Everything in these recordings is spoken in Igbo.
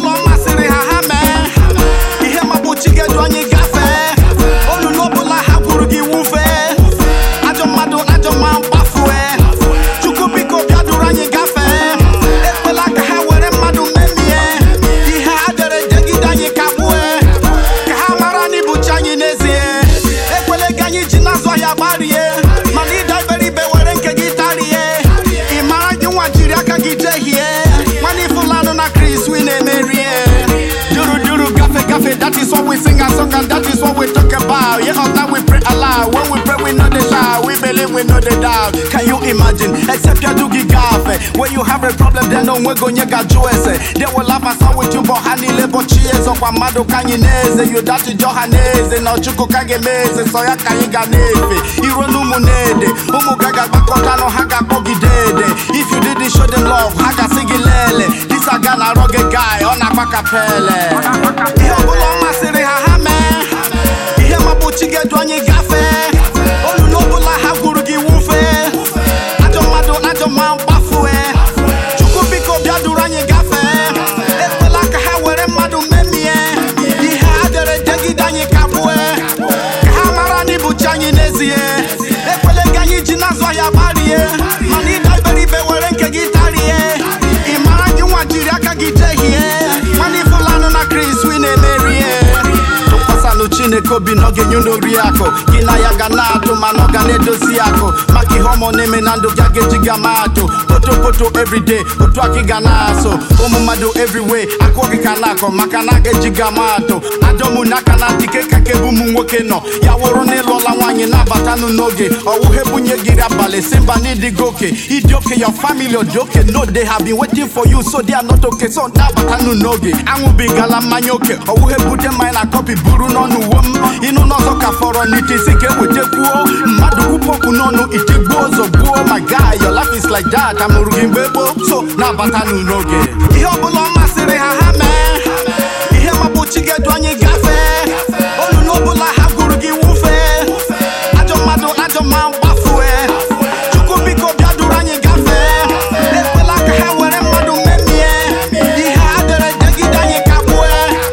ọbụla ọ masịrị ha ha mee ihe magbochi ga-edu anyị gafee olulu ọbụla ha kwuru gị wufee ajọ mmadụ ajọ mma gbafue chukwu biko bịa duru anyị gafee ekwela ka ha were mmadụ memie ihe ha dere jegide anyị kagbue ka ha mara na ibuchi anyị n'ezie ekwele ka anyị ji n'azụ ahịa gbarie mana ịda iberibe were nke gị tarie ị mara gị nwa jiri aka gị jehie nwana ifulanụ na kris wi na-emerie duru duru gafe gafe that is what we sing a song and that is what we talk about yeah of that we pray aloud when we pray we know the shout we believe we know the doubt can you imagine except you do gafe when you have a problem then no nwego nye gaju ese they will laugh and sound with you but ha niile bọchi eze ọkwa mmadụ ka anyị na-eze you that jọ ha na-eze na ọchukwu ka ga-eme eze sọ ya ka anyị ga na-efe iruo na ụmụ na-ede ụmụ ga ga-agbakọtanụ ha ga-akpọgide ede if you didn't show them love ha ga-asị gị lele this aga na arọ gị guy ọ na-agba kapele ihe ọbụla ọ masịrị ha ha mee ihe magbochi ga-edu anyị gafee olulu ọbụla ha gwuru gị wufee ajọ mmadụ ajọ mma gbafue chukwu biko bịa duru anyị gafee ekwela ka ha were mmadụ memie ihe ha dere degide anyị kagbue ka ha mara na ibuchi anyị n'ezie ekwele ka anyị ji n'azụ ahịa gbarie mana ịda iberibe were nke gị tarie ị mara gị nwa jiri aka gị jehie mana ifulanụ na kris wi na-emerie tụkwasịnụ chineke obi na ọ ga-enye unu ori akụ gị na ya ga na-atụ mana ọ ga na-edozi akụ maka ihe ọma ọ na-eme na ndụ gị a ga-eji ga ma atụ potopoto everyday otu aka ị ga na-asụ ụmụ mmadụ everywhere akụ gị ka na-akọ maka na a ga-eji ga ma atụ ajọmụ n'aka na dike ka ka ebe ụmụ nwoke nọ ya wụrụ na ịlụọla nwaanyị na-abatanụ n'oge ọwụhe bunye gị abalị si mba n'ịdịgo oke ịdị oke your family dị oke no they have been waiting for you so they are not okay so na-abatanụ n'oge aṅụbigala mmanya oke ọwụhe bute mmanya na kọpị buru n'ọnụ uwe m ịnụ n'ọzọ ka fọrọ n'ite isi ka ewetekwuo mmadụ kwupọkụ n'ọnụ ite gbuo ọzọ gbuo my guy your life is like that amụrụ gị mgbe gboo so na-abatanụ n'oge ihe ọbụla ọ masịrị ha ha mee ihe magbochi ga-edu anyị gafee olulu ọbụla ha gwuru gị wufee ajọ mmadụ ajọ mma gbafue chukwu biko bịa duru anyị gafee ekwela ka ha were mmadụ memie ihe ha dere degide anyị kagbue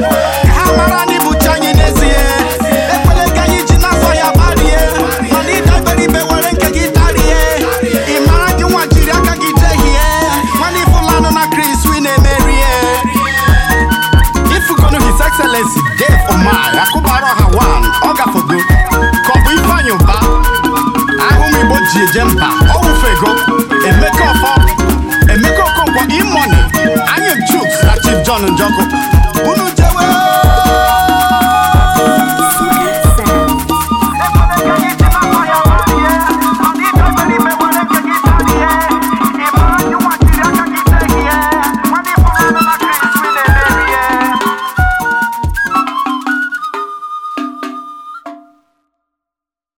ka ha mara na ibuchi anyị n'ezie ekwele ka anyị ji n'afọ ya gbarie mana ịda iberibe were nke gị tarie ị mara gị nwa jiri aka gị jehie nwana ifulanụ na kris wi na-emerie ifugonu his excellency dave omar akụbara ọha wan ọ gafogo ka ọ bụ ifeanyị ụba ahụ m igbo ji eje mba ọ wụfego emeka ọfọ emeka okonkwo imoni anyị chuks na chief john njọkụ